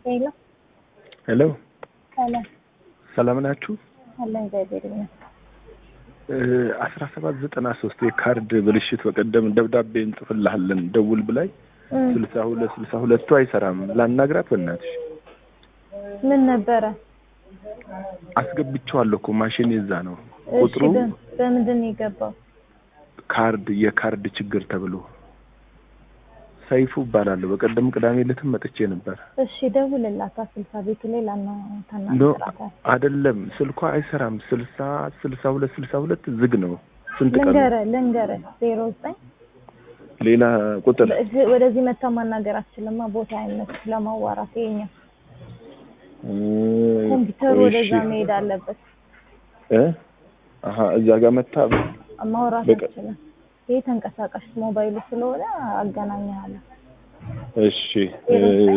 ሄሎ ሄሎ ሰላም ሰላም ናችሁ? አለ እግዚአብሔር ይመስገን። አስራ ሰባት ዘጠና ሶስት የካርድ ብልሽት በቀደም ደብዳቤ እንጽፍልሃለን ደውል ብላኝ እም፣ ስልሳ ሁለት ስልሳ ሁለቱ አይሰራም ላናግራት በእናትሽ ምን ነበረ? አስገብቼዋለሁ እኮ ማሽን የዛ ነው እሺ ቁጥሩ በ- በምንድን ነው የገባው? ካርድ የካርድ ችግር ተብሎ ሰይፉ እባላለሁ በቀደም ቅዳሜ ዕለትም መጥቼ ነበር እሺ ደውልላታ ስልሳ ቤቱ ላይ ላና ኖ ታናግራታል። አይደለም ስልኳ አይሰራም ስልሳ ስልሳ ሁለት ስልሳ ሁለት ዝግ ነው ስንት ቀን ልንገረ ልንገረ ዜሮ ዘጠኝ ሌላ ቁጥር በዚህ- ወደዚህ መታ ማናገር አትችልማ ቦታ አይነት ለማዋራት ይሄኛ እ፣ ኮምፒውተሩ ቆይ ወደዛ እሺ። መሄድ አለበት። እ አሀ እዛ ጋር መታ ማውራት በቃ- አትችልም። ይሄ ተንቀሳቃሽ ሞባይሉ ስለሆነ አገናኘሃለሁ። እሺ እ፣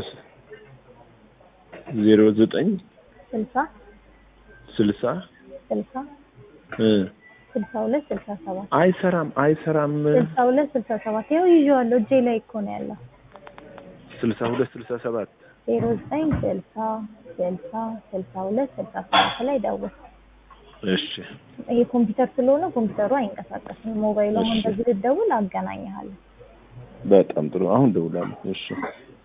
ዜሮ ዘጠኝ ስልሳ ስልሳ ስልሳ እ፣ ስልሳ ሁለት ስልሳ ሰባት አይሰራም አይሰራም ስልሳ ሁለት ስልሳ ሰባት ይኸው ይዤዋለሁ እጄ ላይ እኮ ነው ያለው። ስልሳ ሁለት ስልሳ ሰባት ዜሮ ዘጠኝ ስልሳ ስልሳ ስልሳ ሁለት ስልሳ ሰባት ላይ ደውል። እሺ ይሄ ኮምፒውተር ስለሆነ ኮምፒውተሩ አይንቀሳቀስም። ሞባይሉ አሁን እሺ። በዚህ ልደውል አገናኝሃለሁ። በጣም ጥሩ አሁን ደውላለሁ እሺ